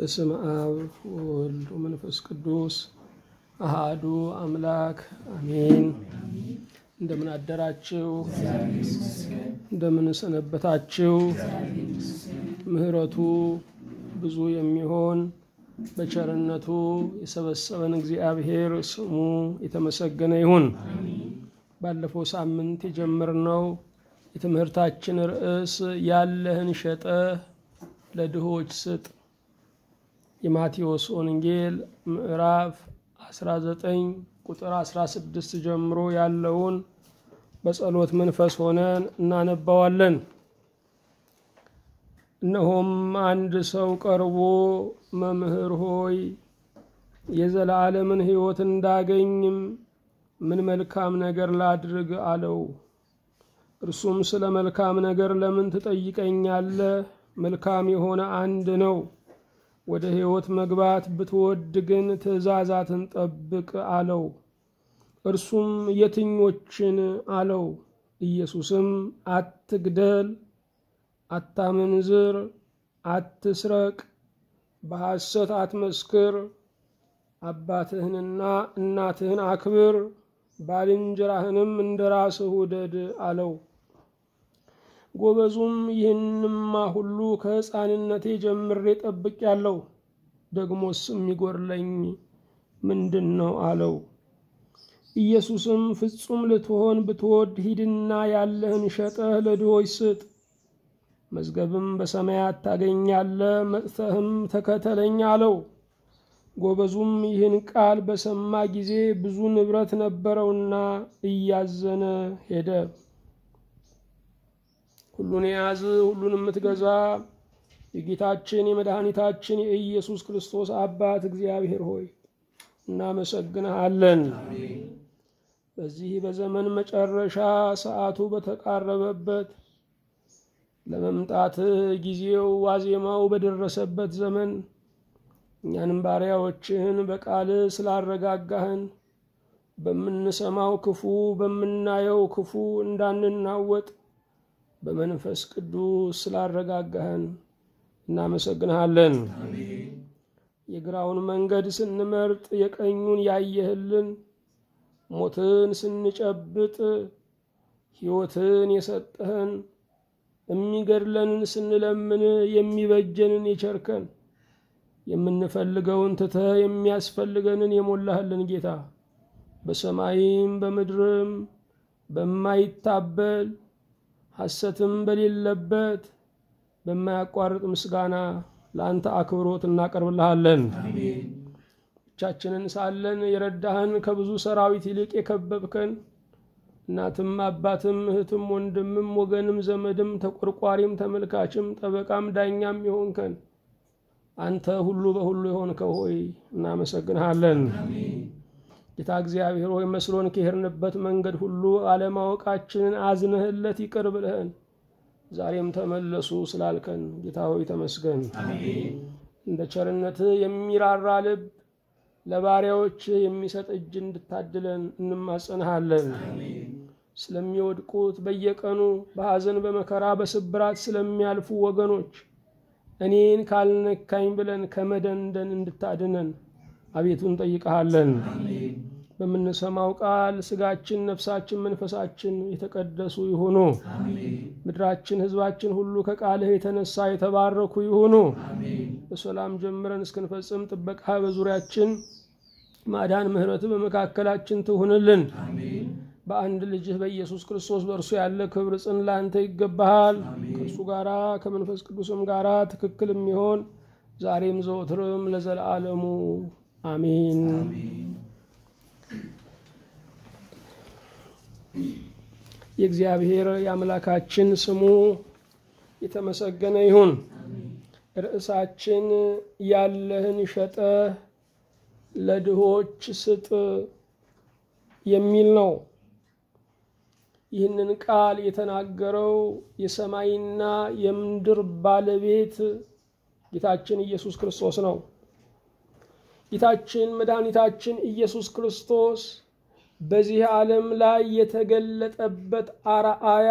በስም አብ ወወልድ ወመንፈስ ቅዱስ አሃዱ አምላክ አሜን። እንደምን አደራችሁ? እንደምን ሰነበታችሁ? ምሕረቱ ብዙ የሚሆን በቸርነቱ የሰበሰበን እግዚአብሔር ስሙ የተመሰገነ ይሁን። ባለፈው ሳምንት የጀመርነው የትምህርታችን ርዕስ ያለህን ሸጠህ ለድሆች ስጥ የማቴዎስ ወንጌል ምዕራፍ 19 ቁጥር 16 ጀምሮ ያለውን በጸሎት መንፈስ ሆነን እናነባዋለን። እነሆም አንድ ሰው ቀርቦ መምህር ሆይ የዘላለምን ሕይወት እንዳገኝም ምን መልካም ነገር ላድርግ አለው። እርሱም ስለ መልካም ነገር ለምን ትጠይቀኛለህ? መልካም የሆነ አንድ ነው። ወደ ሕይወት መግባት ብትወድ ግን ትእዛዛትን ጠብቅ አለው። እርሱም የትኞችን አለው? ኢየሱስም አትግደል፣ አታመንዝር፣ አትስረቅ፣ በሐሰት አትመስክር፣ አባትህንና እናትህን አክብር፣ ባልንጀራህንም እንደ ራስህ ውደድ አለው። ጎበዙም ይህንማ ሁሉ ከሕፃንነቴ ጀምሬ ጠብቄአለሁ፣ ደግሞስ የሚጎድለኝ ምንድን ነው አለው። ኢየሱስም ፍጹም ልትሆን ብትወድ ሂድና ያለህን ሸጠህ ለድሆች ስጥ፣ መዝገብም በሰማያት ታገኛለህ፣ መጥተህም ተከተለኝ አለው። ጎበዙም ይህን ቃል በሰማ ጊዜ ብዙ ንብረት ነበረውና እያዘነ ሄደ። ሁሉን የያዝ ሁሉን የምትገዛ የጌታችን የመድኃኒታችን የኢየሱስ ክርስቶስ አባት እግዚአብሔር ሆይ እናመሰግንሃለን። በዚህ በዘመን መጨረሻ ሰዓቱ በተቃረበበት ለመምጣትህ ጊዜው ዋዜማው በደረሰበት ዘመን እኛንም ባሪያዎችህን በቃልህ ስላረጋጋህን በምንሰማው ክፉ በምናየው ክፉ እንዳንናወጥ በመንፈስ ቅዱስ ስላረጋጋህን እናመሰግንሃለን። የግራውን መንገድ ስንመርጥ የቀኙን ያየህልን፣ ሞትን ስንጨብጥ ሕይወትን የሰጠህን፣ የሚገድለንን ስንለምን የሚበጀንን የቸርከን፣ የምንፈልገውን ትተህ የሚያስፈልገንን የሞላህልን ጌታ በሰማይም በምድርም በማይታበል ሐሰትም በሌለበት በማያቋርጥ ምስጋና ለአንተ አክብሮት እናቀርብልሃለን። ብቻችንን ሳለን የረዳህን ከብዙ ሰራዊት ይልቅ የከበብከን እናትም አባትም እህትም ወንድምም ወገንም ዘመድም ተቆርቋሪም ተመልካችም ጠበቃም ዳኛም የሆንከን አንተ ሁሉ በሁሉ የሆንከው ሆይ እናመሰግንሃለን። ጌታ እግዚአብሔር ሆይ መስሎን ከሄድንበት መንገድ ሁሉ አለማወቃችንን አዝነህለት ይቅር ብለህን ዛሬም ተመለሱ ስላልከን ጌታ ሆይ ተመስገን። እንደ ቸርነትህ የሚራራ ልብ ለባሪያዎች የሚሰጥ እጅ እንድታድለን እንማጸንሃለን። ስለሚወድቁት በየቀኑ በሐዘን በመከራ በስብራት ስለሚያልፉ ወገኖች እኔን ካልነካኝ ብለን ከመደንደን እንድታድነን አቤቱ እንጠይቀሃለን። በምንሰማው ቃል ስጋችን፣ ነፍሳችን፣ መንፈሳችን የተቀደሱ ይሁኑ። ምድራችን፣ ሕዝባችን ሁሉ ከቃልህ የተነሳ የተባረኩ ይሁኑ። በሰላም ጀምረን እስክንፈጽም ጥበቃ በዙሪያችን ማዳን፣ ምሕረት በመካከላችን ትሁንልን። በአንድ ልጅህ በኢየሱስ ክርስቶስ በእርሱ ያለ ክብር ጽን ለአንተ ይገባሃል። ከእርሱ ጋራ ከመንፈስ ቅዱስም ጋራ ትክክል የሚሆን ዛሬም ዘወትርም ለዘላለሙ አሜን። የእግዚአብሔር የአምላካችን ስሙ የተመሰገነ ይሁን። ርዕሳችን ያለህን ሸጠህ ለድሆች ስጥ የሚል ነው። ይህንን ቃል የተናገረው የሰማይና የምድር ባለቤት ጌታችን ኢየሱስ ክርስቶስ ነው። ጌታችን መድኃኒታችን ኢየሱስ ክርስቶስ በዚህ ዓለም ላይ የተገለጠበት አርአያ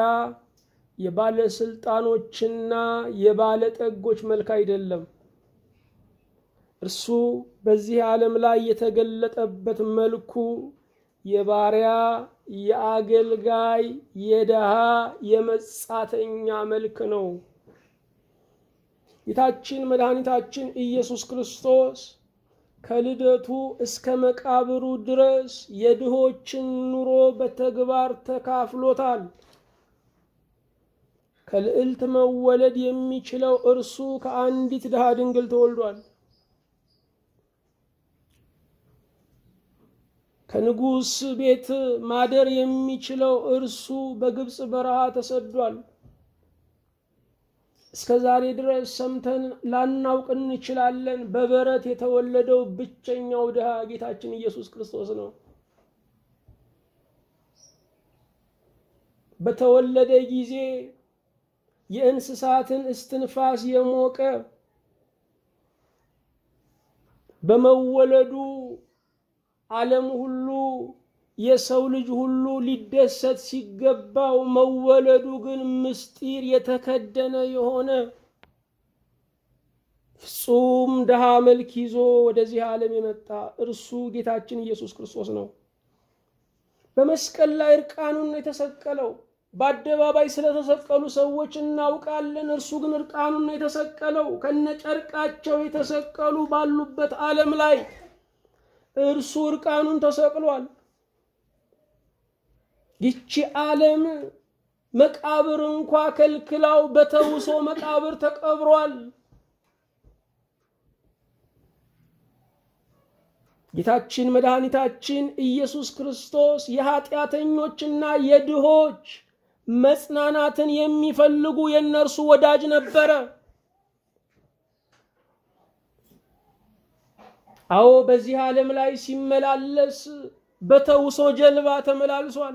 የባለስልጣኖችና የባለጠጎች መልክ አይደለም። እርሱ በዚህ ዓለም ላይ የተገለጠበት መልኩ የባሪያ የአገልጋይ የድሃ የመጻተኛ መልክ ነው። ጌታችን መድኃኒታችን ኢየሱስ ክርስቶስ ከልደቱ እስከ መቃብሩ ድረስ የድሆችን ኑሮ በተግባር ተካፍሎታል። ከልዕልት መወለድ የሚችለው እርሱ ከአንዲት ድሃ ድንግል ተወልዷል። ከንጉሥ ቤት ማደር የሚችለው እርሱ በግብፅ በረሃ ተሰዷል። እስከ ዛሬ ድረስ ሰምተን ላናውቅ እንችላለን። በበረት የተወለደው ብቸኛው ድሃ ጌታችን ኢየሱስ ክርስቶስ ነው። በተወለደ ጊዜ የእንስሳትን እስትንፋስ የሞቀ በመወለዱ ዓለም ሁሉ የሰው ልጅ ሁሉ ሊደሰት ሲገባው መወለዱ ግን ምስጢር የተከደነ የሆነ ፍጹም ድሃ መልክ ይዞ ወደዚህ ዓለም የመጣ እርሱ ጌታችን ኢየሱስ ክርስቶስ ነው። በመስቀል ላይ እርቃኑን ነው የተሰቀለው። በአደባባይ ስለተሰቀሉ ሰዎች እናውቃለን። እርሱ ግን እርቃኑን ነው የተሰቀለው። ከነጨርቃቸው የተሰቀሉ ባሉበት ዓለም ላይ እርሱ እርቃኑን ተሰቅሏል። ይቺ ዓለም መቃብር እንኳ ከልክላው በተውሶ መቃብር ተቀብሯል። ጌታችን መድኃኒታችን ኢየሱስ ክርስቶስ የኃጢአተኞችና የድሆች መጽናናትን የሚፈልጉ የእነርሱ ወዳጅ ነበረ። አዎ በዚህ ዓለም ላይ ሲመላለስ በተውሶ ጀልባ ተመላልሷል።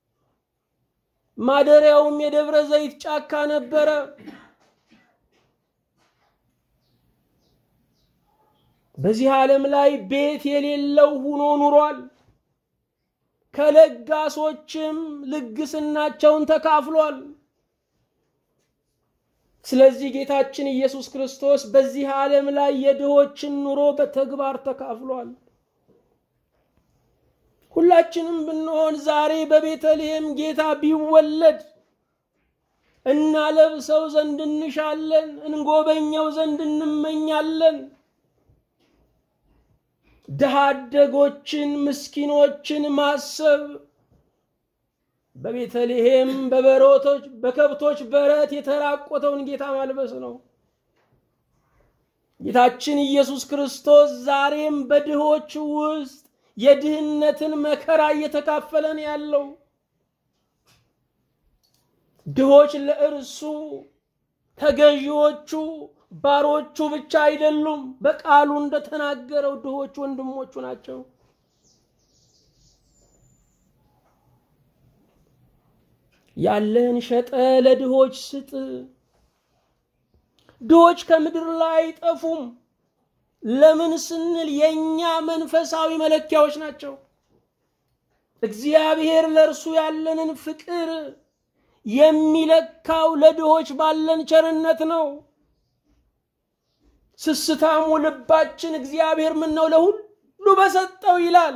ማደሪያውም የደብረ ዘይት ጫካ ነበረ። በዚህ ዓለም ላይ ቤት የሌለው ሆኖ ኑሯል። ከለጋሶችም ልግስናቸውን ተካፍሏል። ስለዚህ ጌታችን ኢየሱስ ክርስቶስ በዚህ ዓለም ላይ የድሆችን ኑሮ በተግባር ተካፍሏል። ሁላችንም ብንሆን ዛሬ በቤተልሔም ጌታ ቢወለድ እናለብሰው ዘንድ እንሻለን፣ እንጎበኘው ዘንድ እንመኛለን። ድሃ አደጎችን፣ ምስኪኖችን ማሰብ በቤተልሔም በበሮቶች በከብቶች በረት የተራቆተውን ጌታ ማልበስ ነው። ጌታችን ኢየሱስ ክርስቶስ ዛሬም በድሆች ውስጥ የድህነትን መከራ እየተካፈለ ነው ያለው። ድሆች ለእርሱ ተገዢዎቹ ባሮቹ ብቻ አይደሉም። በቃሉ እንደተናገረው ድሆች ወንድሞቹ ናቸው። ያለህን ሸጠ ለድሆች ስጥ። ድሆች ከምድር ላይ አይጠፉም። ለምን ስንል የእኛ መንፈሳዊ መለኪያዎች ናቸው። እግዚአብሔር ለእርሱ ያለንን ፍቅር የሚለካው ለድሆች ባለን ቸርነት ነው። ስስታሙ ልባችን እግዚአብሔር ምን ነው ለሁሉ በሰጠው ይላል።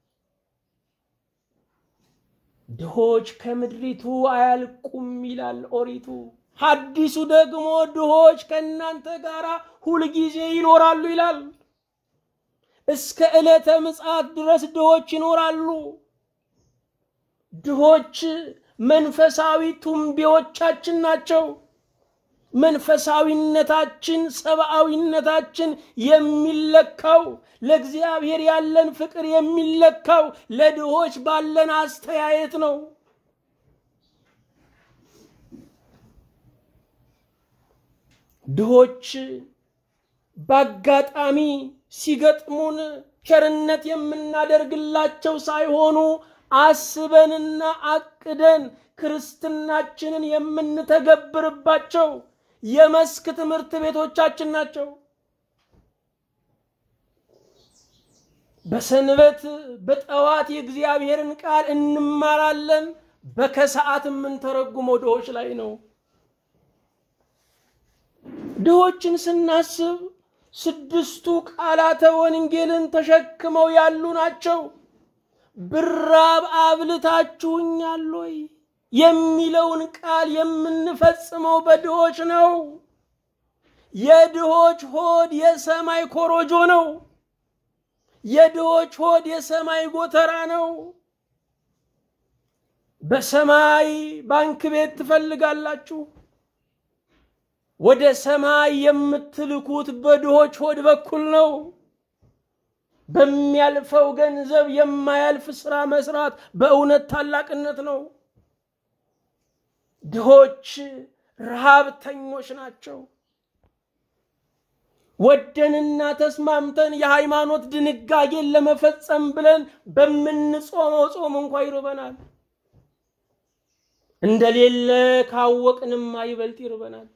ድሆች ከምድሪቱ አያልቁም ይላል ኦሪቱ። ሐዲሱ ደግሞ ድሆች ከእናንተ ጋር ሁልጊዜ ይኖራሉ ይላል። እስከ ዕለተ ምጽአት ድረስ ድሆች ይኖራሉ። ድሆች መንፈሳዊ ቱንቢዎቻችን ናቸው። መንፈሳዊነታችን፣ ሰብአዊነታችን የሚለካው ለእግዚአብሔር ያለን ፍቅር የሚለካው ለድሆች ባለን አስተያየት ነው። ድሆች በአጋጣሚ ሲገጥሙን ቸርነት የምናደርግላቸው ሳይሆኑ አስበንና አቅደን ክርስትናችንን የምንተገብርባቸው የመስክ ትምህርት ቤቶቻችን ናቸው። በሰንበት በጠዋት የእግዚአብሔርን ቃል እንማራለን። በከሰዓት የምንተረጉመው ድሆች ላይ ነው። ድሆችን ስናስብ ስድስቱ ቃላተ ወንጌልን ተሸክመው ያሉ ናቸው። ብራብ አብልታችሁኛል ወይ የሚለውን ቃል የምንፈጽመው በድሆች ነው። የድሆች ሆድ የሰማይ ኮሮጆ ነው። የድሆች ሆድ የሰማይ ጎተራ ነው። በሰማይ ባንክ ቤት ትፈልጋላችሁ። ወደ ሰማይ የምትልኩት በድሆች ሆድ በኩል ነው። በሚያልፈው ገንዘብ የማያልፍ ስራ መስራት በእውነት ታላቅነት ነው። ድሆች ረሃብተኞች ናቸው። ወደንና ተስማምተን የሃይማኖት ድንጋጌን ለመፈጸም ብለን በምንጾመው ጾም እንኳ ይርበናል። እንደሌለ ካወቅንማ ይበልጥ ይርበናል።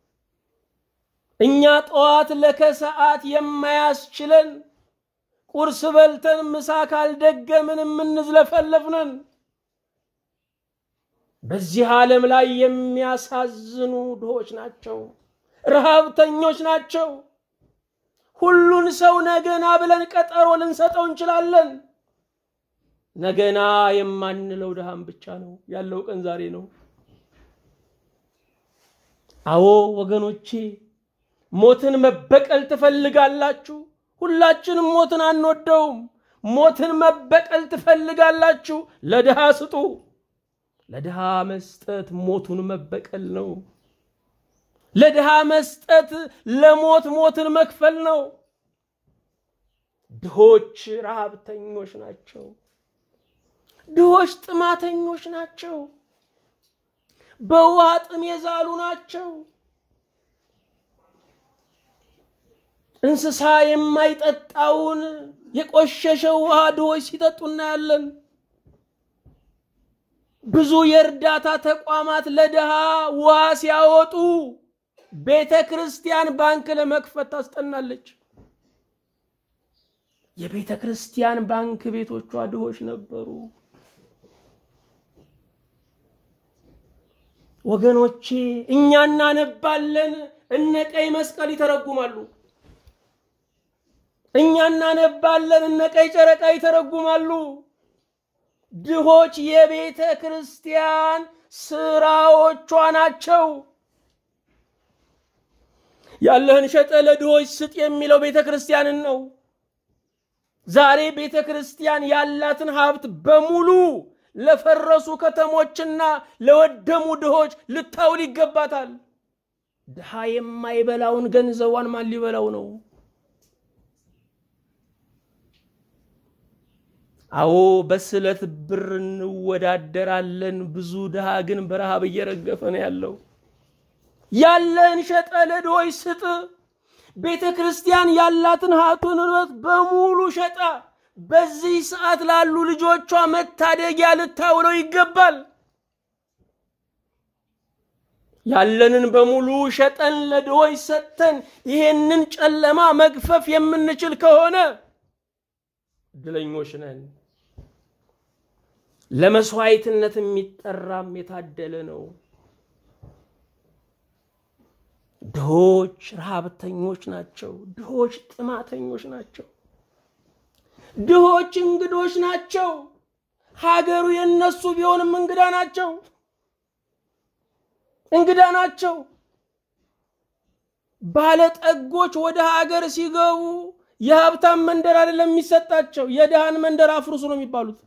እኛ ጠዋት ለከሰዓት የማያስችለን ቁርስ በልተን ምሳ ካልደገምን የምንዝለፈለፍነን በዚህ ዓለም ላይ የሚያሳዝኑ ድሆች ናቸው፣ ረሃብተኞች ናቸው። ሁሉን ሰው ነገና ብለን ቀጠሮ ልንሰጠው እንችላለን። ነገና የማንለው ድሃም ብቻ ነው። ያለው ቀን ዛሬ ነው። አዎ ወገኖቼ ሞትን መበቀል ትፈልጋላችሁ? ሁላችንም ሞትን አንወደውም። ሞትን መበቀል ትፈልጋላችሁ? ለድሃ ስጡ። ለድሃ መስጠት ሞቱን መበቀል ነው። ለድሃ መስጠት ለሞት ሞትን መክፈል ነው። ድሆች ረሃብተኞች ናቸው። ድሆች ጥማተኞች ናቸው። በውሃ ጥም የዛሉ ናቸው። እንስሳ የማይጠጣውን የቆሸሸ ውሃ ድሆች ሲጠጡ እናያለን። ብዙ የእርዳታ ተቋማት ለድሃ ውሃ ሲያወጡ ቤተ ክርስቲያን ባንክ ለመክፈት ታስጠናለች። የቤተ ክርስቲያን ባንክ ቤቶቿ ድሆች ነበሩ። ወገኖቼ እኛ እናነባለን፣ እነ ቀይ መስቀል ይተረጉማሉ። እኛ እናነባለን፣ እነ ቀይ ጨረቃ ይተረጉማሉ። ድሆች የቤተ ክርስቲያን ስራዎቿ ናቸው። ያለህን ሸጠ ለድሆች ስጥ የሚለው ቤተ ክርስቲያንን ነው። ዛሬ ቤተ ክርስቲያን ያላትን ሀብት በሙሉ ለፈረሱ ከተሞችና ለወደሙ ድሆች ልታውል ይገባታል። ድሃ የማይበላውን ገንዘቧን ማን ሊበላው ነው? አዎ በስለት ብር እንወዳደራለን። ብዙ ድሃ ግን በረሃብ እየረገፈ ነው ያለው። ያለን ሸጠ ለድሆች ስጥ። ቤተ ክርስቲያን ያላትን ሀብቱን ንብረት በሙሉ ሸጣ በዚህ ሰዓት ላሉ ልጆቿ መታደጊያ ልታውለው ይገባል። ያለንን በሙሉ ሸጠን ለድሆች ሰጥተን ይሄንን ጨለማ መግፈፍ የምንችል ከሆነ እድለኞች ነን። ለመስዋዕትነት የሚጠራም የታደለ ነው። ድሆች ረሃብተኞች ናቸው። ድሆች ጥማተኞች ናቸው። ድሆች እንግዶች ናቸው። ሀገሩ የነሱ ቢሆንም እንግዳ ናቸው። እንግዳ ናቸው። ባለጠጎች ወደ ሀገር ሲገቡ የሀብታም መንደር አይደለም የሚሰጣቸው፣ የድሃን መንደር አፍርሱ ነው የሚባሉት።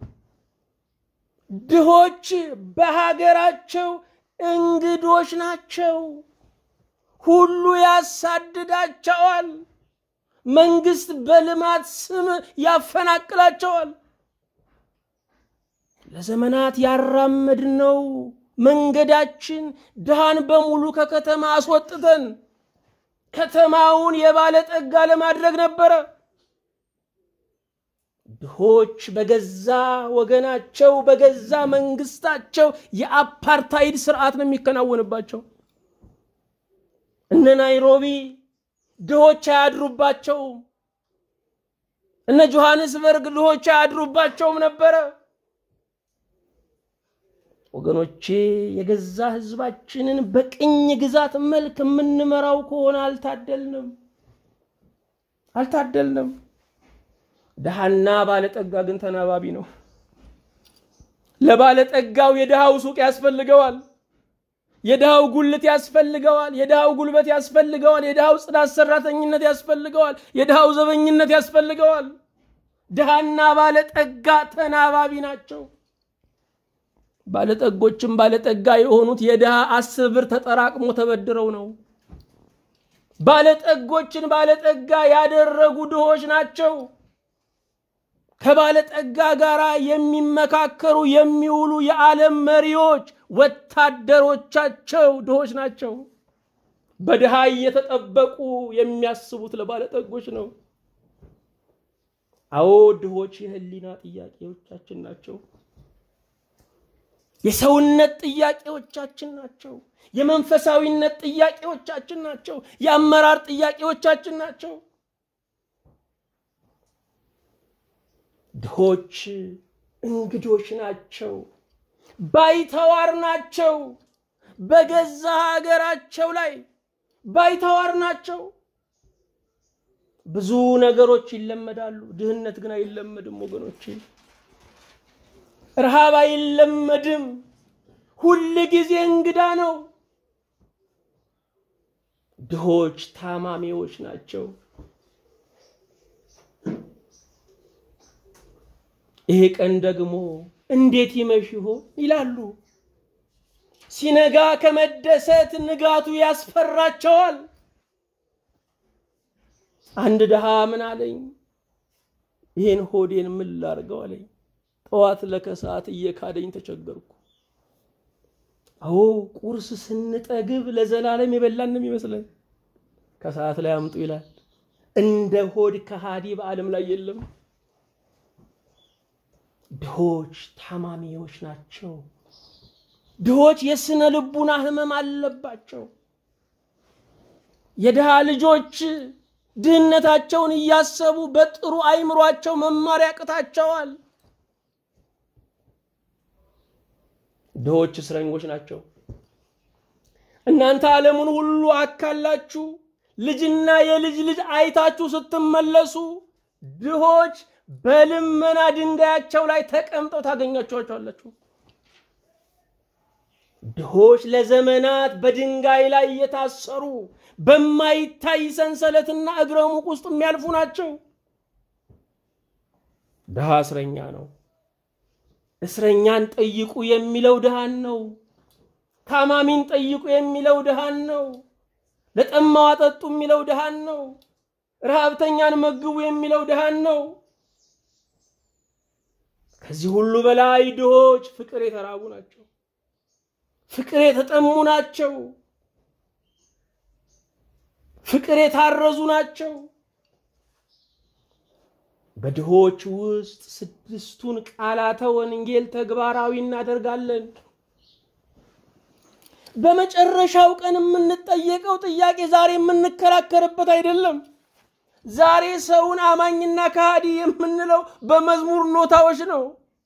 ድሆች በሀገራቸው እንግዶች ናቸው። ሁሉ ያሳድዳቸዋል። መንግስት በልማት ስም ያፈናቅላቸዋል። ለዘመናት ያራመድነው መንገዳችን ድሃን በሙሉ ከከተማ አስወጥተን ከተማውን የባለጠጋ ለማድረግ ነበረ። ድሆች በገዛ ወገናቸው በገዛ መንግስታቸው የአፓርታይድ ስርዓት ነው የሚከናወንባቸው። እነ ናይሮቢ ድሆች አያድሩባቸውም። እነ ጆሐንስበርግ ድሆች አያድሩባቸውም ነበረ። ወገኖቼ የገዛ ህዝባችንን በቅኝ ግዛት መልክ የምንመራው ከሆነ አልታደልንም። አልታደልንም። ድሃና ባለጠጋ ግን ተናባቢ ነው። ለባለጠጋው የድሃው ሱቅ ያስፈልገዋል። የድሃው ጉልት ያስፈልገዋል። የድሃው ጉልበት ያስፈልገዋል። የድሃው ጽዳት ሰራተኝነት ያስፈልገዋል። የድሃው ዘበኝነት ያስፈልገዋል። ድሃና ባለጠጋ ተናባቢ ናቸው። ባለጠጎችም ባለጠጋ የሆኑት የድሃ አስር ብር ተጠራቅሞ ተበድረው ነው። ባለጠጎችን ባለጠጋ ያደረጉ ድሆች ናቸው። ከባለጠጋ ጋር የሚመካከሩ የሚውሉ የዓለም መሪዎች ወታደሮቻቸው ድሆች ናቸው። በድሃ እየተጠበቁ የሚያስቡት ለባለጠጎች ነው። አዎ ድሆች የህሊና ጥያቄዎቻችን ናቸው። የሰውነት ጥያቄዎቻችን ናቸው። የመንፈሳዊነት ጥያቄዎቻችን ናቸው። የአመራር ጥያቄዎቻችን ናቸው። ድሆች እንግዶች ናቸው። ባይተዋር ናቸው። በገዛ ሀገራቸው ላይ ባይተዋር ናቸው። ብዙ ነገሮች ይለመዳሉ። ድህነት ግን አይለመድም ወገኖቼ። ረሃብ አይለመድም። ሁል ጊዜ እንግዳ ነው። ድሆች ታማሚዎች ናቸው። ይሄ ቀን ደግሞ እንዴት ይመሽ ይሆን ይላሉ። ሲነጋ ከመደሰት ንጋቱ ያስፈራቸዋል። አንድ ድሃ ምን አለኝ፣ ይህን ሆዴን ምን ላርገው አለኝ። ጠዋት ለከሰዓት እየካደኝ ተቸገርኩ። አዎ ቁርስ ስንጠግብ ለዘላለም የበላን ነው የሚመስለን። ከሰዓት ላይ አምጡ ይላል። እንደ ሆድ ከሃዲ በዓለም ላይ የለም። ድሆች ታማሚዎች ናቸው። ድሆች የስነ ልቡና ህመም አለባቸው። የድሃ ልጆች ድህነታቸውን እያሰቡ በጥሩ አይምሯቸው መማር ያቅታቸዋል። ድሆች እስረኞች ናቸው። እናንተ ዓለሙን ሁሉ አካላችሁ ልጅና የልጅ ልጅ አይታችሁ ስትመለሱ ድሆች በልመና ድንጋያቸው ላይ ተቀምጠው ታገኛችኋቸዋላችሁ። ድሆች ለዘመናት በድንጋይ ላይ እየታሰሩ በማይታይ ሰንሰለትና እግረ ሙቅ ውስጥ የሚያልፉ ናቸው። ድሃ እስረኛ ነው። እስረኛን ጠይቁ የሚለው ድሃን ነው። ታማሚን ጠይቁ የሚለው ድሃን ነው። ለጠማው አጠጡ የሚለው ድሃን ነው። ረሃብተኛን መግቡ የሚለው ድሃን ነው። ከዚህ ሁሉ በላይ ድሆች ፍቅር የተራቡ ናቸው። ፍቅር የተጠሙ ናቸው። ፍቅር የታረዙ ናቸው። በድሆች ውስጥ ስድስቱን ቃላተ ወንጌል ተግባራዊ እናደርጋለን። በመጨረሻው ቀን የምንጠየቀው ጥያቄ ዛሬ የምንከራከርበት አይደለም። ዛሬ ሰውን አማኝና ከሃዲ የምንለው በመዝሙር ኖታዎች ነው።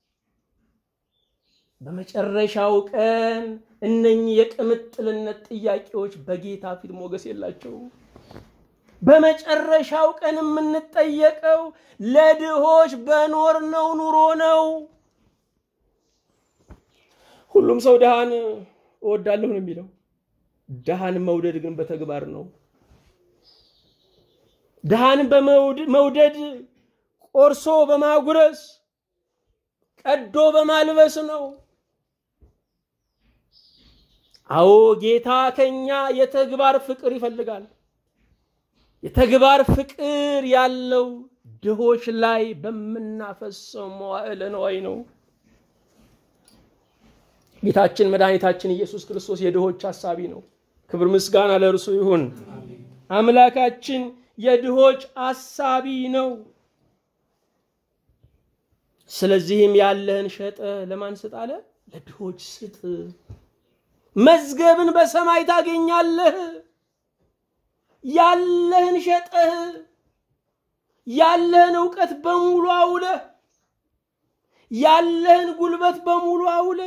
በመጨረሻው ቀን እነኚህ የቅምጥልነት ጥያቄዎች በጌታ ፊት ሞገስ የላቸውም። በመጨረሻው ቀን የምንጠየቀው ለድሆች በኖርነው ኑሮ ነው። ሁሉም ሰው ድሃን እወዳለሁ ነው የሚለው። ድሃን መውደድ ግን በተግባር ነው። ድሃን በመውደድ ቆርሶ በማጉረስ ቀዶ በማልበስ ነው። አዎ ጌታ ከኛ የተግባር ፍቅር ይፈልጋል። የተግባር ፍቅር ያለው ድሆች ላይ በምናፈሰው መዋዕለ ነዋይ ነው። ጌታችን መድኃኒታችን ኢየሱስ ክርስቶስ የድሆች ሐሳቢ ነው። ክብር ምስጋና ለእርሱ ይሁን። አምላካችን የድሆች አሳቢ ነው። ስለዚህም ያለህን ሸጠ ለማን ስጥ አለ? ለድሆች ስጥ፣ መዝገብን በሰማይ ታገኛለህ። ያለህን ሸጠህ ያለህን እውቀት በሙሉ አውለህ ያለህን ጉልበት በሙሉ አውለህ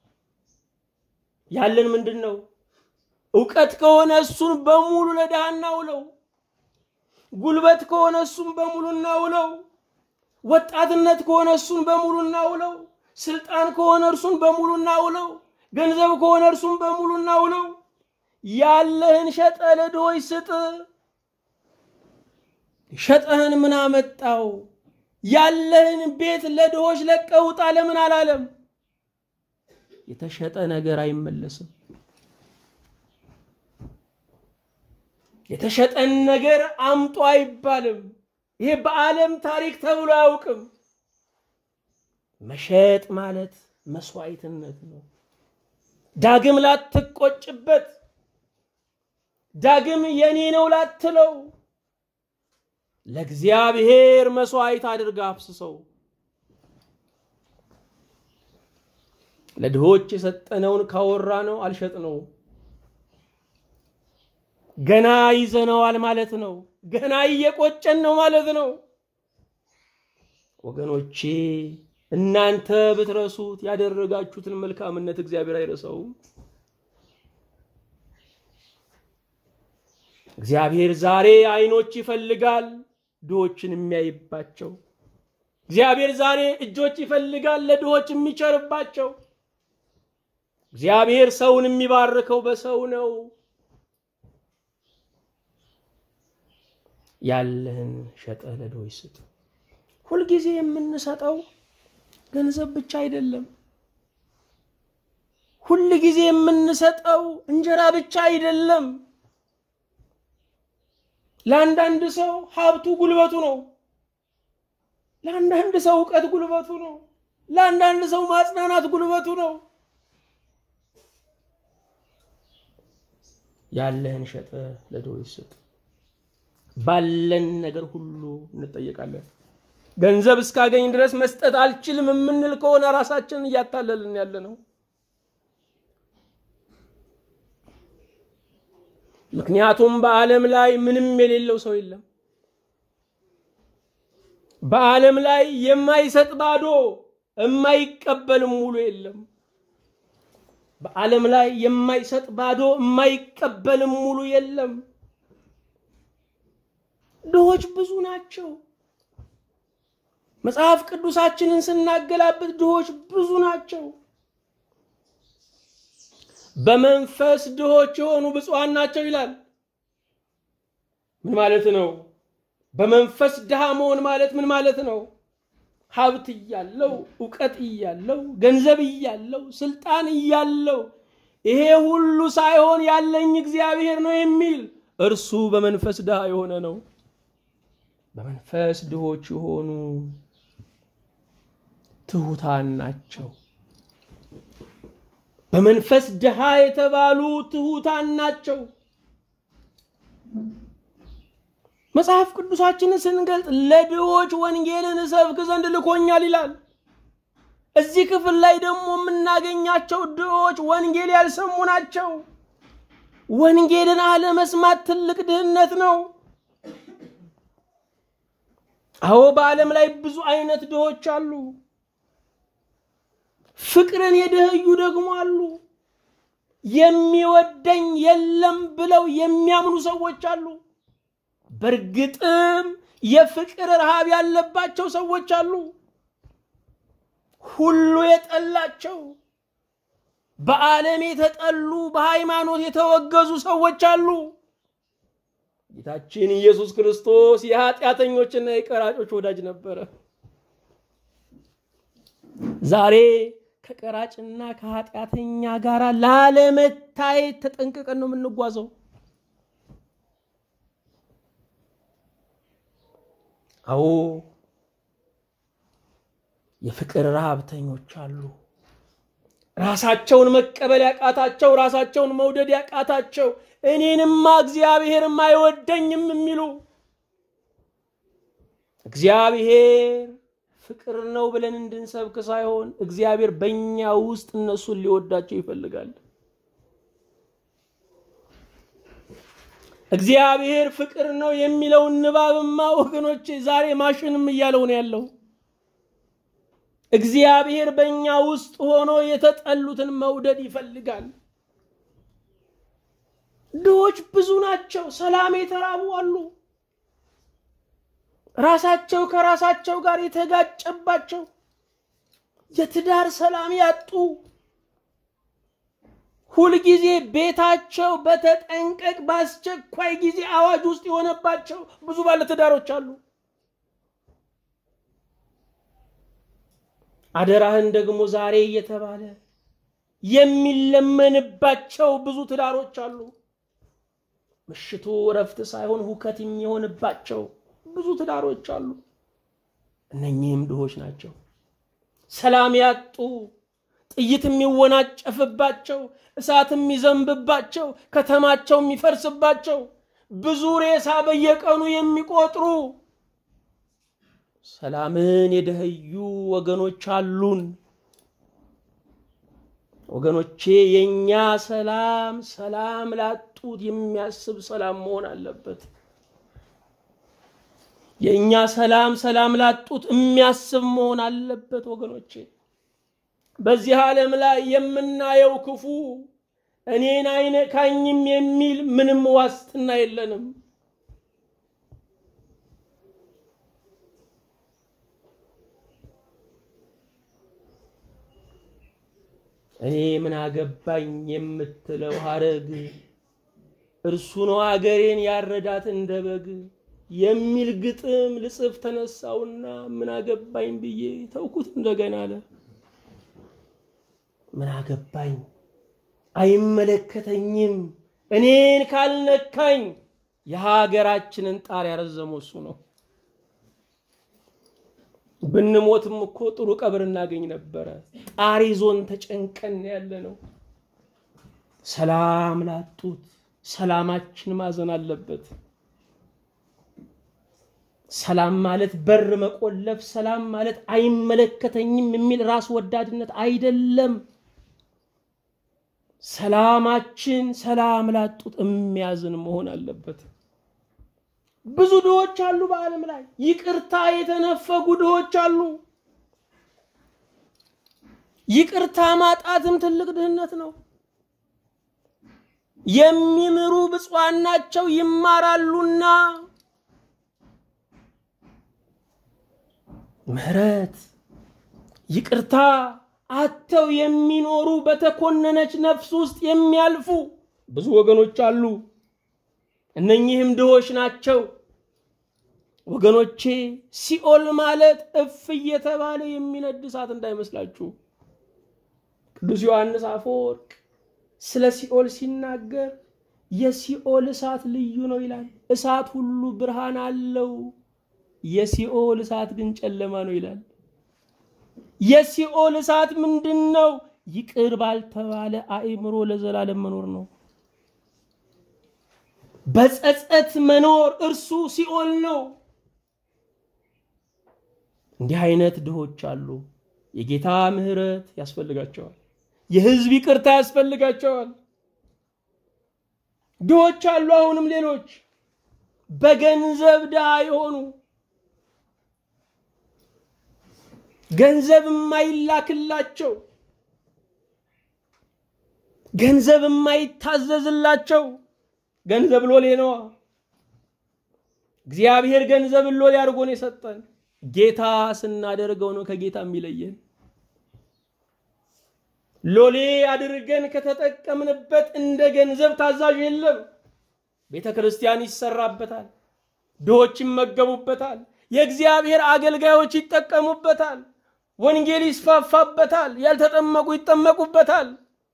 ያለን ምንድን ነው? እውቀት ከሆነ እሱን በሙሉ ለድሃ እናውለው። ጉልበት ከሆነ እሱን በሙሉ እናውለው። ወጣትነት ከሆነ እሱን በሙሉ እናውለው። ስልጣን ከሆነ እርሱን በሙሉ እናውለው። ገንዘብ ከሆነ እርሱን በሙሉ እናውለው። ያለህን ሸጠ ለድሆች ስጥ። ሸጠህን ምን አመጣው? ያለህን ቤት ለድሆች ለቀህ ውጣ ለምን አላለም? የተሸጠ ነገር አይመለስም። የተሸጠን ነገር አምጦ አይባልም። ይሄ በዓለም ታሪክ ተብሎ አያውቅም። መሸጥ ማለት መስዋዕትነት ነው። ዳግም ላትቆጭበት፣ ዳግም የኔ ነው ላትለው፣ ለእግዚአብሔር መስዋዕት አድርጋ አፍስሰው። ለድሆች የሰጠነውን ካወራ ነው አልሸጥ ነው ገና ይዘነዋል ማለት ነው። ገና እየቆጨን ነው ማለት ነው። ወገኖቼ እናንተ ብትረሱት ያደረጋችሁትን መልካምነት እግዚአብሔር አይረሳውም። እግዚአብሔር ዛሬ አይኖች ይፈልጋል ድሆችን የሚያይባቸው። እግዚአብሔር ዛሬ እጆች ይፈልጋል ለድሆች የሚቸርባቸው። እግዚአብሔር ሰውን የሚባርከው በሰው ነው። ያለህን ሸጠህ ለድሆች ስጥ። ሁልጊዜ የምንሰጠው ገንዘብ ብቻ አይደለም። ሁል ጊዜ የምንሰጠው እንጀራ ብቻ አይደለም። ለአንዳንድ ሰው ሀብቱ ጉልበቱ ነው። ለአንዳንድ ሰው እውቀት ጉልበቱ ነው። ለአንዳንድ ሰው ማጽናናት ጉልበቱ ነው። ያለህን ሸጠህ ለድሆች ስጥ። ባለን ነገር ሁሉ እንጠየቃለን። ገንዘብ እስካገኝ ድረስ መስጠት አልችልም የምንል ከሆነ ራሳችንን እያታለልን ያለ ነው። ምክንያቱም በዓለም ላይ ምንም የሌለው ሰው የለም። በዓለም ላይ የማይሰጥ ባዶ የማይቀበልም ሙሉ የለም። በዓለም ላይ የማይሰጥ ባዶ የማይቀበልም ሙሉ የለም። ድሆች ብዙ ናቸው። መጽሐፍ ቅዱሳችንን ስናገላብጥ ድሆች ብዙ ናቸው። በመንፈስ ድሆች የሆኑ ብፁዓን ናቸው ይላል። ምን ማለት ነው? በመንፈስ ድሃ መሆን ማለት ምን ማለት ነው? ሀብት እያለው እውቀት እያለው ገንዘብ እያለው ስልጣን እያለው ይሄ ሁሉ ሳይሆን ያለኝ እግዚአብሔር ነው የሚል እርሱ በመንፈስ ድሃ የሆነ ነው። በመንፈስ ድሆች የሆኑ ትሑታን ናቸው። በመንፈስ ድሃ የተባሉ ትሑታን ናቸው። መጽሐፍ ቅዱሳችንን ስንገልጥ ለድሆች ወንጌልን እሰብክ ዘንድ ልኮኛል ይላል። እዚህ ክፍል ላይ ደግሞ የምናገኛቸው ድሆች ወንጌል ያልሰሙ ናቸው። ወንጌልን አለመስማት ትልቅ ድህነት ነው። አዎ በዓለም ላይ ብዙ አይነት ድሆች አሉ። ፍቅርን የደህዩ ደግሞ አሉ። የሚወደኝ የለም ብለው የሚያምኑ ሰዎች አሉ። በእርግጥም የፍቅር ረሃብ ያለባቸው ሰዎች አሉ። ሁሉ የጠላቸው በዓለም የተጠሉ በሃይማኖት የተወገዙ ሰዎች አሉ። ጌታችን ኢየሱስ ክርስቶስ የኃጢአተኞችና የቀራጮች ወዳጅ ነበረ። ዛሬ ከቀራጭና ከኃጢአተኛ ጋር ላለመታየት ተጠንቅቀን ነው የምንጓዘው። አዎ የፍቅር ረሃብተኞች አሉ። ራሳቸውን መቀበል ያቃታቸው፣ ራሳቸውን መውደድ ያቃታቸው፣ እኔንማ እግዚአብሔርም አይወደኝም የሚሉ እግዚአብሔር ፍቅር ነው ብለን እንድንሰብክ ሳይሆን እግዚአብሔር በእኛ ውስጥ እነሱን ሊወዳቸው ይፈልጋል። እግዚአብሔር ፍቅር ነው የሚለውን ንባብማ ወገኖቼ ዛሬ ማሽንም እያለው ነው ያለው። እግዚአብሔር በእኛ ውስጥ ሆኖ የተጠሉትን መውደድ ይፈልጋል። ድሆች ብዙ ናቸው። ሰላም የተራቡ አሉ። ራሳቸው ከራሳቸው ጋር የተጋጨባቸው የትዳር ሰላም ያጡ ሁልጊዜ ቤታቸው በተጠንቀቅ በአስቸኳይ ጊዜ አዋጅ ውስጥ የሆነባቸው ብዙ ባለትዳሮች አሉ። አደራህን ደግሞ ዛሬ እየተባለ የሚለመንባቸው ብዙ ትዳሮች አሉ። ምሽቱ እረፍት ሳይሆን ሁከት የሚሆንባቸው ብዙ ትዳሮች አሉ። እነኚህም ድሆች ናቸው። ሰላም ያጡ፣ ጥይት የሚወናጨፍባቸው፣ እሳት የሚዘንብባቸው፣ ከተማቸው የሚፈርስባቸው፣ ብዙ ሬሳ በየቀኑ የሚቆጥሩ ሰላምን የደኸዩ ወገኖች አሉን። ወገኖቼ የእኛ ሰላም ሰላም ላጡት የሚያስብ ሰላም መሆን አለበት። የእኛ ሰላም ሰላም ላጡት የሚያስብ መሆን አለበት። ወገኖቼ በዚህ ዓለም ላይ የምናየው ክፉ እኔን አይነካኝም የሚል ምንም ዋስትና የለንም። እኔ ምን አገባኝ የምትለው ሀረግ እርሱ ነው አገሬን ያረዳት እንደ በግ የሚል ግጥም ልጽፍ ተነሳውና ምን አገባኝ ብዬ ተውኩት። እንደገና አለ ምን አገባኝ አይመለከተኝም፣ እኔን ካልነካኝ የሀገራችንን ጣር ያረዘመው እሱ ነው። ብንሞትም እኮ ጥሩ ቀብር እናገኝ ነበረ። ጣር ይዞን ተጨንቀን ያለ ነው። ሰላም ላጡት ሰላማችን ማዘን አለበት። ሰላም ማለት በር መቆለፍ፣ ሰላም ማለት አይመለከተኝም የሚል ራስ ወዳድነት አይደለም። ሰላማችን ሰላም ላጡት የሚያዝን መሆን አለበት። ብዙ ድሆች አሉ በዓለም ላይ ይቅርታ የተነፈጉ ድሆች አሉ። ይቅርታ ማጣትም ትልቅ ድህነት ነው። የሚምሩ ብፁዓን ናቸው ይማራሉና። ምሕረት ይቅርታ አተው የሚኖሩ በተኮነነች ነፍስ ውስጥ የሚያልፉ ብዙ ወገኖች አሉ። እነኚህም ድሆች ናቸው። ወገኖቼ ሲኦል ማለት እፍ እየተባለ የሚነድ እሳት እንዳይመስላችሁ። ቅዱስ ዮሐንስ አፈወርቅ ስለ ሲኦል ሲናገር የሲኦል እሳት ልዩ ነው ይላል። እሳት ሁሉ ብርሃን አለው፣ የሲኦል እሳት ግን ጨለማ ነው ይላል። የሲኦል እሳት ምንድን ነው? ይቅር ባልተባለ አእምሮ ለዘላለም መኖር ነው። በጸጸት መኖር እርሱ ሲኦል ነው። እንዲህ አይነት ድሆች አሉ። የጌታ ምሕረት ያስፈልጋቸዋል። የሕዝብ ይቅርታ ያስፈልጋቸዋል። ድሆች አሉ። አሁንም ሌሎች በገንዘብ ድሃ የሆኑ ገንዘብ የማይላክላቸው ገንዘብ የማይታዘዝላቸው ገንዘብ ሎሌ ነዋ። እግዚአብሔር ገንዘብን ሎሌ አድርጎን የሰጠን ጌታ ስናደርገው ነው ከጌታ የሚለየን። ሎሌ አድርገን ከተጠቀምንበት እንደ ገንዘብ ታዛዥ የለም። ቤተ ክርስቲያን ይሰራበታል፣ ድሆች ይመገቡበታል፣ የእግዚአብሔር አገልጋዮች ይጠቀሙበታል፣ ወንጌል ይስፋፋበታል፣ ያልተጠመቁ ይጠመቁበታል።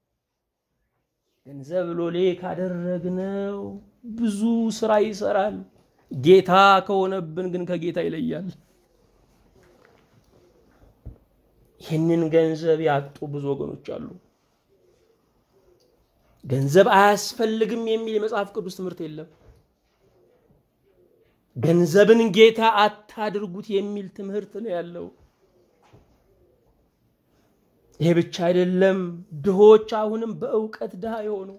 ገንዘብ ሎሌ ካደረግነው ብዙ ስራ ይሰራል። ጌታ ከሆነብን ግን ከጌታ ይለያል። ይህንን ገንዘብ ያጡ ብዙ ወገኖች አሉ። ገንዘብ አያስፈልግም የሚል የመጽሐፍ ቅዱስ ትምህርት የለም። ገንዘብን ጌታ አታድርጉት የሚል ትምህርት ነው ያለው። ይሄ ብቻ አይደለም። ድሆች አሁንም በእውቀት ድሃ የሆኑ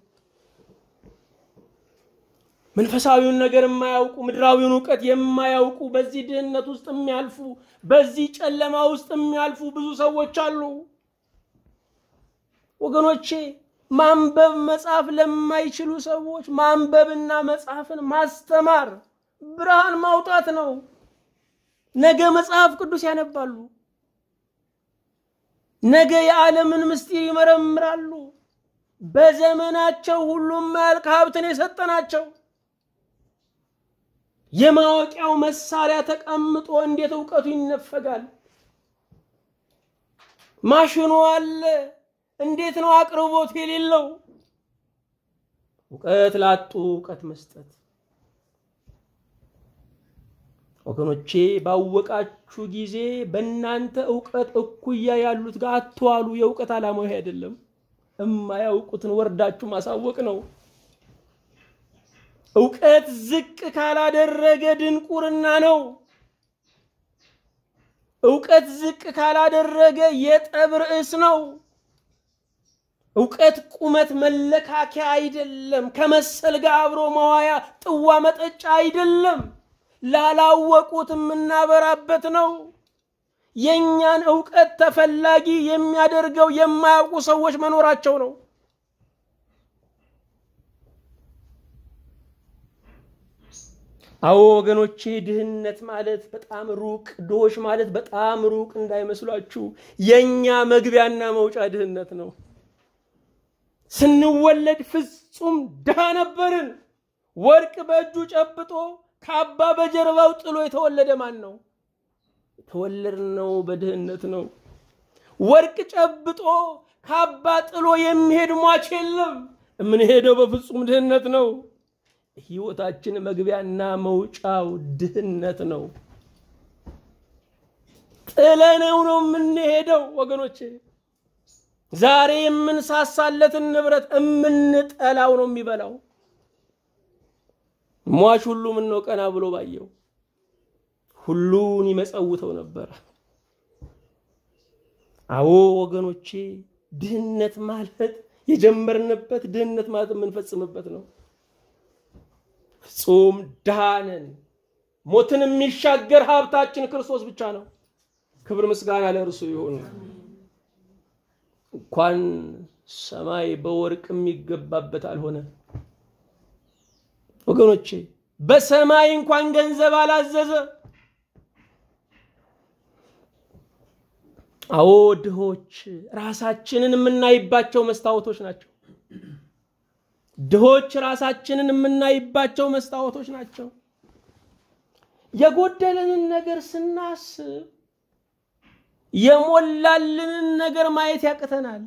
መንፈሳዊውን ነገር የማያውቁ ምድራዊውን እውቀት የማያውቁ በዚህ ድህነት ውስጥ የሚያልፉ በዚህ ጨለማ ውስጥ የሚያልፉ ብዙ ሰዎች አሉ። ወገኖቼ ማንበብ መጻፍ ለማይችሉ ሰዎች ማንበብና መጻፍን ማስተማር ብርሃን ማውጣት ነው። ነገ መጽሐፍ ቅዱስ ያነባሉ። ነገ የዓለምን ምስጢር ይመረምራሉ። በዘመናቸው ሁሉም ማያልቅ ሀብትን የሰጠናቸው የማወቂያው መሳሪያ ተቀምጦ እንዴት እውቀቱ ይነፈጋል? ማሽኑ አለ። እንዴት ነው አቅርቦት የሌለው? እውቀት ላጡ እውቀት መስጠት። ወገኖቼ ባወቃችሁ ጊዜ በእናንተ እውቀት እኩያ ያሉት ጋር አትዋሉ። የእውቀት ዓላማው ይሄ አይደለም። እማያውቁትን ወርዳችሁ ማሳወቅ ነው። እውቀት ዝቅ ካላደረገ ድንቁርና ነው። እውቀት ዝቅ ካላደረገ የጠብ ርዕስ ነው። እውቀት ቁመት መለካከያ አይደለም። ከመሰል ጋር አብሮ መዋያ ጥዋ መጠጫ አይደለም። ላላወቁት የምናበራበት ነው። የእኛን እውቀት ተፈላጊ የሚያደርገው የማያውቁ ሰዎች መኖራቸው ነው። አዎ ወገኖቼ፣ ድህነት ማለት በጣም ሩቅ፣ ድሆች ማለት በጣም ሩቅ እንዳይመስሏችሁ። የእኛ መግቢያና መውጫ ድህነት ነው። ስንወለድ ፍጹም ድሃ ነበርን። ወርቅ በእጁ ጨብጦ ካባ በጀርባው ጥሎ የተወለደ ማን ነው? የተወለድነው በድህነት ነው። ወርቅ ጨብጦ ካባ ጥሎ የሚሄድ ሟች የለም። የምንሄደው በፍጹም ድህነት ነው። ህይወታችን መግቢያና መውጫው ድህነት ነው። ጥለነው ነው የምንሄደው ወገኖቼ። ዛሬ የምንሳሳለትን ንብረት የምንጠላው ነው የሚበላው። ሟች ሁሉ ምነው ቀና ብሎ ባየው ሁሉን ይመጸውተው ነበረ። አዎ ወገኖቼ፣ ድህነት ማለት የጀመርንበት ድህነት ማለት የምንፈጽምበት ነው። ፍጹም ድሃ ነን። ሞትን የሚሻገር ሀብታችን ክርስቶስ ብቻ ነው። ክብር ምስጋና ለእርሱ ይሁን። እንኳን ሰማይ በወርቅ የሚገባበት አልሆነ ወገኖቼ፣ በሰማይ እንኳን ገንዘብ አላዘዘ። አዎ ድሆች ራሳችንን የምናይባቸው መስታወቶች ናቸው። ድሆች ራሳችንን የምናይባቸው መስታወቶች ናቸው። የጎደለንን ነገር ስናስብ የሞላልንን ነገር ማየት ያቅተናል።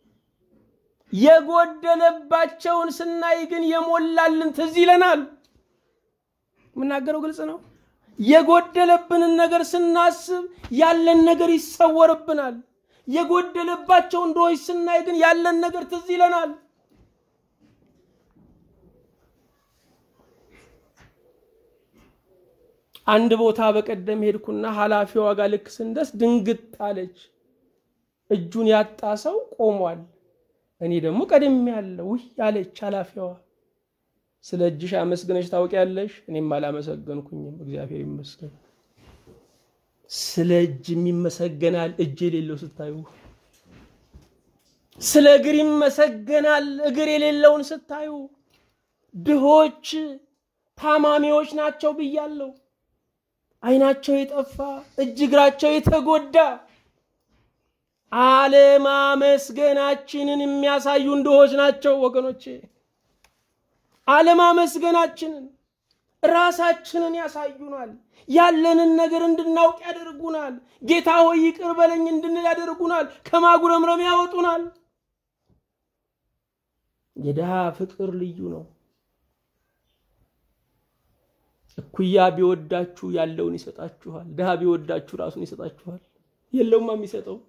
የጎደለባቸውን ስናይ ግን የሞላልን ትዝ ይለናል። የምናገረው ግልጽ ነው። የጎደለብንን ነገር ስናስብ ያለን ነገር ይሰወርብናል። የጎደለባቸውን ድሆች ስናይ ግን ያለን ነገር ትዝ ይለናል። አንድ ቦታ በቀደም ሄድኩና ኃላፊዋ ጋር ልክ ስንደርስ ድንግጥ አለች። እጁን ያጣ ሰው ቆሟል። እኔ ደግሞ ቀድሜ ያለው ውይ አለች ኃላፊዋ። ስለ እጅሽ አመስግነሽ ታውቂያለሽ? እኔም አላመሰገንኩኝም፣ እግዚአብሔር ይመስገን። ስለ እጅ የሚመሰገናል እጅ የሌለው ስታዩ፣ ስለ እግር ይመሰገናል እግር የሌለውን ስታዩ። ድሆች ታማሚዎች ናቸው ብያለሁ። ዓይናቸው የጠፋ እጅ እግራቸው የተጎዳ አለማመስገናችንን የሚያሳዩን ድሆች ናቸው ወገኖቼ። አለማመስገናችንን ራሳችንን ያሳዩናል። ያለንን ነገር እንድናውቅ ያደርጉናል። ጌታ ሆይ ይቅር በለኝ እንድንል ያደርጉናል። ከማጉረምረም ያወጡናል። የድሃ ፍቅር ልዩ ነው። እኩያ ቢወዳችሁ ያለውን ይሰጣችኋል። ድሃ ቢወዳችሁ ራሱን ይሰጣችኋል። የለውማ የሚሰጠው።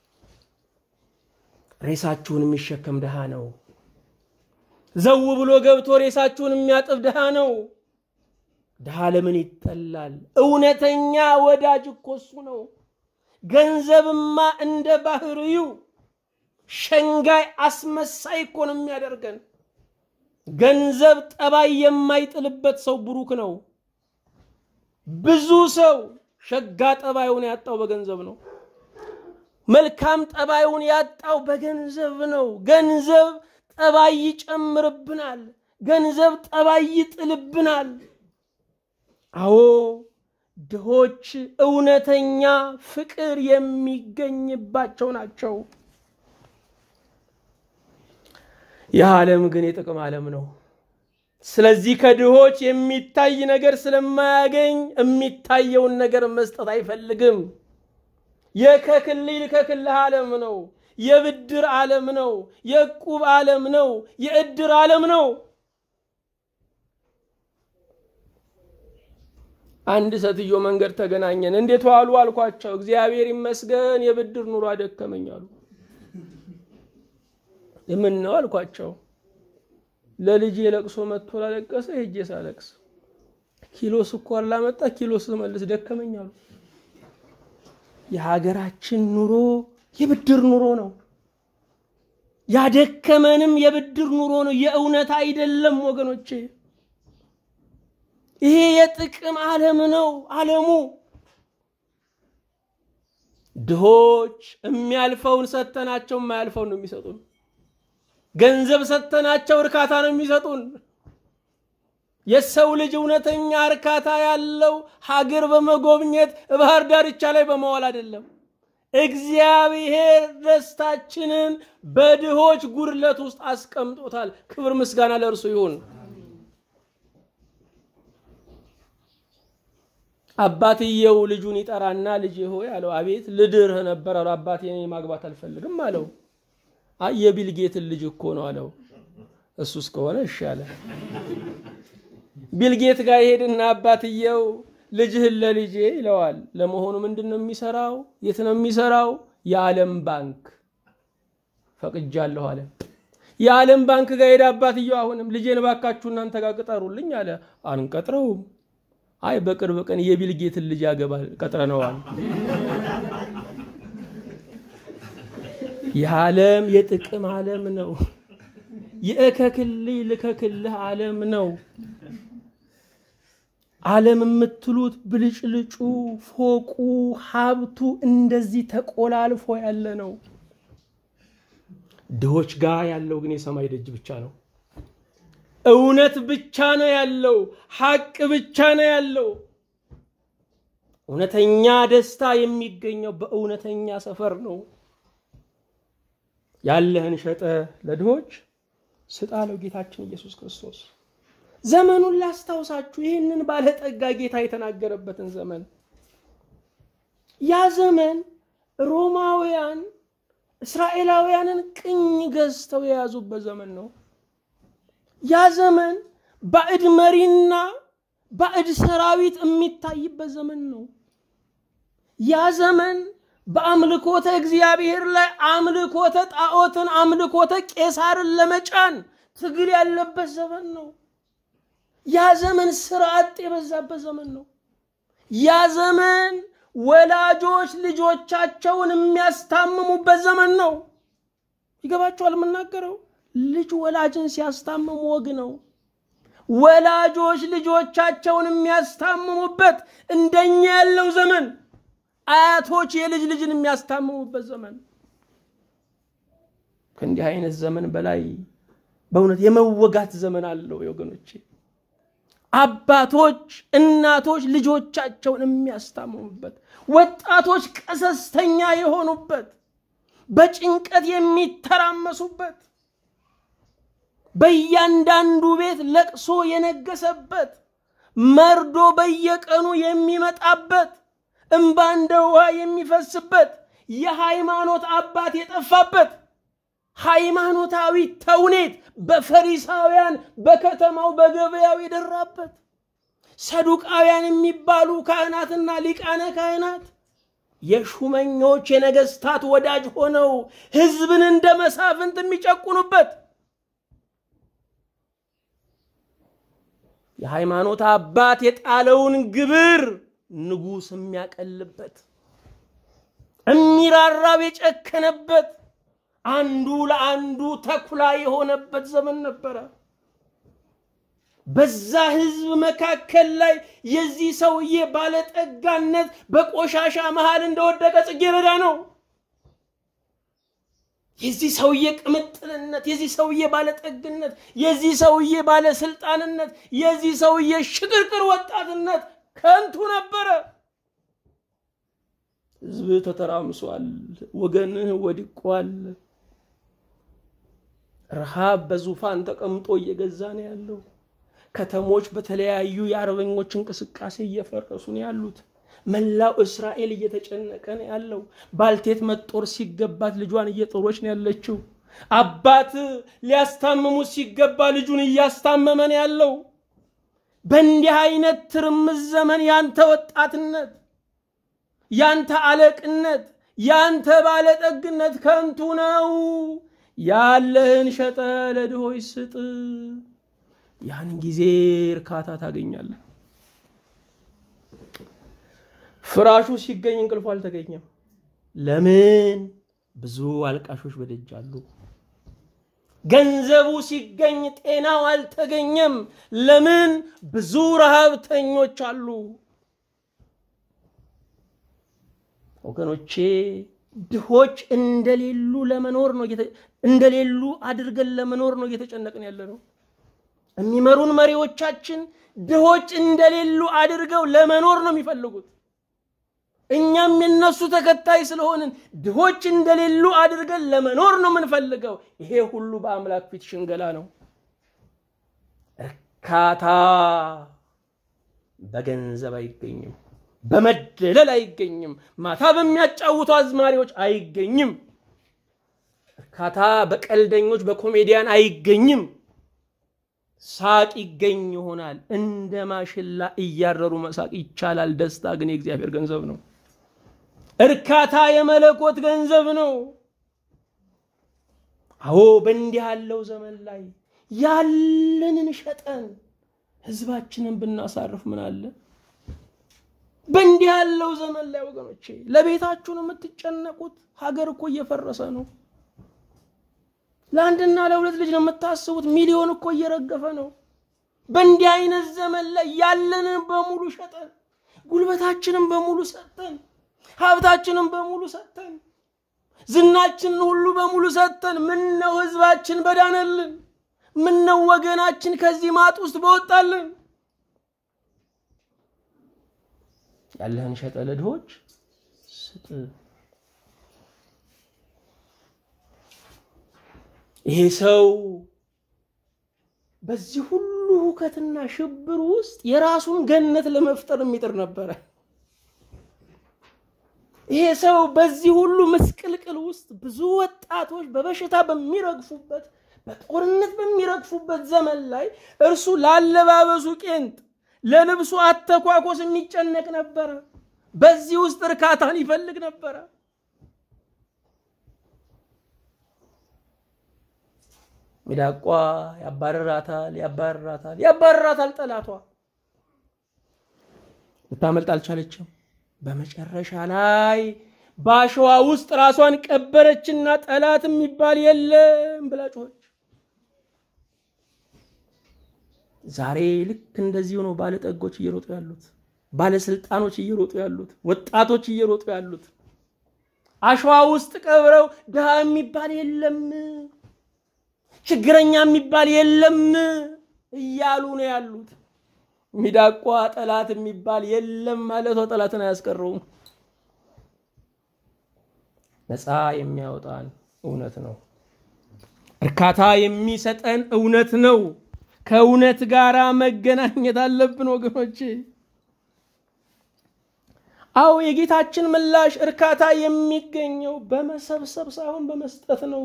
ሬሳችሁን የሚሸከም ድሃ ነው። ዘው ብሎ ገብቶ ሬሳችሁን የሚያጥብ ድሃ ነው። ድሃ ለምን ይጠላል? እውነተኛ ወዳጅ እኮ እሱ ነው። ገንዘብማ እንደ ባህርዩ ሸንጋይ አስመሳይ እኮ ነው የሚያደርገን። ገንዘብ ጠባይ የማይጥልበት ሰው ብሩክ ነው። ብዙ ሰው ሸጋ ጠባዩን ያጣው በገንዘብ ነው። መልካም ጠባዩን ያጣው በገንዘብ ነው። ገንዘብ ጠባይ ይጨምርብናል። ገንዘብ ጠባይ ይጥልብናል። አዎ ድሆች እውነተኛ ፍቅር የሚገኝባቸው ናቸው። ይህ ዓለም ግን የጥቅም ዓለም ነው። ስለዚህ ከድሆች የሚታይ ነገር ስለማያገኝ የሚታየውን ነገር መስጠት አይፈልግም። የከክልል ከክልህ ዓለም ነው። የብድር ዓለም ነው። የዕቁብ ዓለም ነው። የእድር ዓለም ነው። አንድ ሴትዮ መንገድ ተገናኘን። እንዴት ዋሉ አልኳቸው። እግዚአብሔር ይመስገን የብድር ኑሮ አደከመኝ አሉ። የምን ነው አልኳቸው። ለልጅ የለቅሶ መጥቶ ላለቀሰ ሄጄ ሳለቅስ ኪሎ ስኳር ላመጣ ኪሎ ስመልስ ደከመኝ አሉ። የሀገራችን ኑሮ የብድር ኑሮ ነው። ያደከመንም የብድር ኑሮ ነው። የእውነት አይደለም ወገኖቼ። ይሄ የጥቅም ዓለም ነው። ዓለሙ ድሆች የሚያልፈውን ሰተናቸው የማያልፈውን ነው የሚሰጡን። ገንዘብ ሰተናቸው እርካታ ነው የሚሰጡን። የሰው ልጅ እውነተኛ እርካታ ያለው ሀገር በመጎብኘት ባህር ዳርቻ ላይ በመዋል አይደለም። እግዚአብሔር ደስታችንን በድሆች ጉድለት ውስጥ አስቀምጦታል። ክብር ምስጋና ለእርሱ ይሁን። አባትየው ልጁን ይጠራና ልጅ ሆይ አለው። አቤት ልድርህ ነበር አለው። አባቴ እኔ ማግባት አልፈልግም አለው። አይ የቢልጌትን ልጅ እኮ ነው አለው። እሱ እስከሆነ እሺ አለ። ቢልጌት ጋር ይሄድና አባትየው ልጅህን ለልጄ ይለዋል። ለመሆኑ ምንድን ነው የሚሰራው? የት ነው የሚሰራው? የዓለም ባንክ ፈቅጃለሁ አለ። የዓለም ባንክ ጋር ሄደ አባትየው። አሁንም ልጄን ባካችሁ እናንተ ጋር ቅጠሩልኝ አለ። አንቀጥረውም። አይ በቅርብ ቀን የቢልጌትን ልጅ ያገባል ቀጥረነዋል። ይህ ዓለም የጥቅም ዓለም ነው። የእከክልህ ልከክልህ ዓለም ነው። ዓለም የምትሉት ብልጭልጩ፣ ፎቁ፣ ሀብቱ እንደዚህ ተቆላልፎ ያለ ነው። ድሆች ጋር ያለው ግን የሰማይ ደጅ ብቻ ነው። እውነት ብቻ ነው ያለው። ሐቅ ብቻ ነው ያለው። እውነተኛ ደስታ የሚገኘው በእውነተኛ ሰፈር ነው። ያለህን ሸጠ ለድሆች ስጣለው ጌታችን ኢየሱስ ክርስቶስ። ዘመኑን ላስታውሳችሁ፣ ይህንን ባለጠጋ ጌታ የተናገረበትን ዘመን። ያ ዘመን ሮማውያን እስራኤላውያንን ቅኝ ገዝተው የያዙበት ዘመን ነው። ያ ዘመን ባዕድ መሪና ባዕድ ሰራዊት የሚታይበት ዘመን ነው። ያ ዘመን በአምልኮተ እግዚአብሔር ላይ አምልኮተ ጣዖትን፣ አምልኮተ ቄሳርን ለመጫን ትግል ያለበት ዘመን ነው። ያ ዘመን ስርዓት የበዛበት ዘመን ነው። ያ ዘመን ወላጆች ልጆቻቸውን የሚያስታምሙበት ዘመን ነው። ይገባችኋል የምናገረው? ልጅ ወላጅን ሲያስታምሙ ወግ ነው። ወላጆች ልጆቻቸውን የሚያስታምሙበት እንደኛ ያለው ዘመን፣ አያቶች የልጅ ልጅን የሚያስታምሙበት ዘመን። ከእንዲህ አይነት ዘመን በላይ በእውነት የመወጋት ዘመን አለው ወገኖቼ። አባቶች እናቶች ልጆቻቸውን የሚያስታምሙበት፣ ወጣቶች ቀሰስተኛ የሆኑበት፣ በጭንቀት የሚተራመሱበት በእያንዳንዱ ቤት ለቅሶ የነገሰበት መርዶ በየቀኑ የሚመጣበት እምባ እንደ ውሃ የሚፈስበት የሃይማኖት አባት የጠፋበት ሃይማኖታዊ ተውኔት በፈሪሳውያን በከተማው በገበያው የደራበት ሰዱቃውያን የሚባሉ ካህናትና ሊቃነ ካህናት የሹመኞች የነገስታት ወዳጅ ሆነው ህዝብን እንደ መሳፍንት የሚጨቁኑበት የሃይማኖት አባት የጣለውን ግብር ንጉሥ የሚያቀልበት የሚራራብ የጨከነበት አንዱ ለአንዱ ተኩላ የሆነበት ዘመን ነበረ። በዛ ህዝብ መካከል ላይ የዚህ ሰውዬ ባለጠጋነት በቆሻሻ መሃል እንደወደቀ ጽጌረዳ ነው። የዚህ ሰውዬ ቅምጥልነት፣ የዚህ ሰውዬ ባለጠግነት፣ የዚህ ሰውዬ ባለስልጣንነት፣ የዚህ ሰውዬ ሽቅርቅር ወጣትነት ከንቱ ነበረ። ህዝብ ተተራምሷል። ወገንህ ወድቋል። ረሃብ በዙፋን ተቀምጦ እየገዛ ነው ያለው። ከተሞች በተለያዩ የአርበኞች እንቅስቃሴ እየፈረሱ ነው ያሉት። መላው እስራኤል እየተጨነቀ ነው ያለው። ባልቴት መጦር ሲገባት ልጇን እየጦሮች ነው ያለችው። አባት ሊያስታምሙት ሲገባ ልጁን እያስታመመ ነው ያለው። በእንዲህ አይነት ትርምስ ዘመን ያንተ ወጣትነት፣ ያንተ አለቅነት፣ ያንተ ባለጠግነት ከንቱ ነው። ያለህን ሸጠ ለድሆች ስጥ። ያን ጊዜ እርካታ ታገኛለህ። ፍራሹ ሲገኝ እንቅልፉ አልተገኘም። ለምን? ብዙ አልቃሾች በደጅ አሉ። ገንዘቡ ሲገኝ ጤናው አልተገኘም። ለምን? ብዙ ረሃብተኞች አሉ። ወገኖቼ ድሆች እንደሌሉ ለመኖር ነው እንደሌሉ አድርገን ለመኖር ነው እየተጨነቅን ያለ ነው። የሚመሩን መሪዎቻችን ድሆች እንደሌሉ አድርገው ለመኖር ነው የሚፈልጉት። እኛም የነሱ ተከታይ ስለሆንን ድሆች እንደሌሉ አድርገን ለመኖር ነው የምንፈልገው። ይሄ ሁሉ በአምላክ ፊት ሽንገላ ነው። እርካታ በገንዘብ አይገኝም፣ በመደለል አይገኝም፣ ማታ በሚያጫውቱ አዝማሪዎች አይገኝም። እርካታ በቀልደኞች በኮሜዲያን አይገኝም። ሳቅ ይገኝ ይሆናል። እንደ ማሽላ እያረሩ መሳቅ ይቻላል። ደስታ ግን የእግዚአብሔር ገንዘብ ነው። እርካታ የመለኮት ገንዘብ ነው። አዎ በእንዲህ ያለው ዘመን ላይ ያለንን ሸጠን ህዝባችንን ብናሳርፍ ምን አለ? በእንዲህ ያለው ዘመን ላይ ወገኖቼ ለቤታችሁ ነው የምትጨነቁት። ሀገር እኮ እየፈረሰ ነው። ለአንድና ለሁለት ልጅ ነው የምታስቡት። ሚሊዮን እኮ እየረገፈ ነው። በእንዲህ አይነት ዘመን ላይ ያለንን በሙሉ ሸጠን ጉልበታችንን በሙሉ ሰጠን ሀብታችንን በሙሉ ሰጠን ዝናችንን ሁሉ በሙሉ ሰጠን። ምነው ህዝባችን በዳነልን? ምነው ወገናችን ከዚህ ማጥ ውስጥ በወጣልን? ያለህን ሸጠ ለድሆች ስጥ። ይሄ ሰው በዚህ ሁሉ ሁከትና ሽብር ውስጥ የራሱን ገነት ለመፍጠር የሚጥር ነበረ። ይሄ ሰው በዚህ ሁሉ ምስቅልቅል ውስጥ ብዙ ወጣቶች በበሽታ በሚረግፉበት በጦርነት በሚረግፉበት ዘመን ላይ እርሱ ላለባበሱ ቄንጥ፣ ለልብሱ አተኳኮስ የሚጨነቅ ነበረ። በዚህ ውስጥ እርካታን ይፈልግ ነበረ። ሚዳቋ ያባረራታል፣ ያባረራታል፣ ያባረራታል ጠላቷ። ልታመልጥ አልቻለችም። በመጨረሻ ላይ በአሸዋ ውስጥ ራሷን ቀበረችና ጠላት የሚባል የለም ብላ ጮኸች። ዛሬ ልክ እንደዚሁ ነው ባለጠጎች እየሮጡ ያሉት፣ ባለስልጣኖች እየሮጡ ያሉት፣ ወጣቶች እየሮጡ ያሉት። አሸዋ ውስጥ ቀብረው ድሃ የሚባል የለም፣ ችግረኛ የሚባል የለም እያሉ ነው ያሉት። ሚዳቋ ጠላት የሚባል የለም ማለቷ ጠላትን አያስቀረውም። ነፃ የሚያወጣን እውነት ነው። እርካታ የሚሰጠን እውነት ነው። ከእውነት ጋር መገናኘት አለብን ወገኖቼ። አዎ የጌታችን ምላሽ እርካታ የሚገኘው በመሰብሰብ ሳይሆን በመስጠት ነው።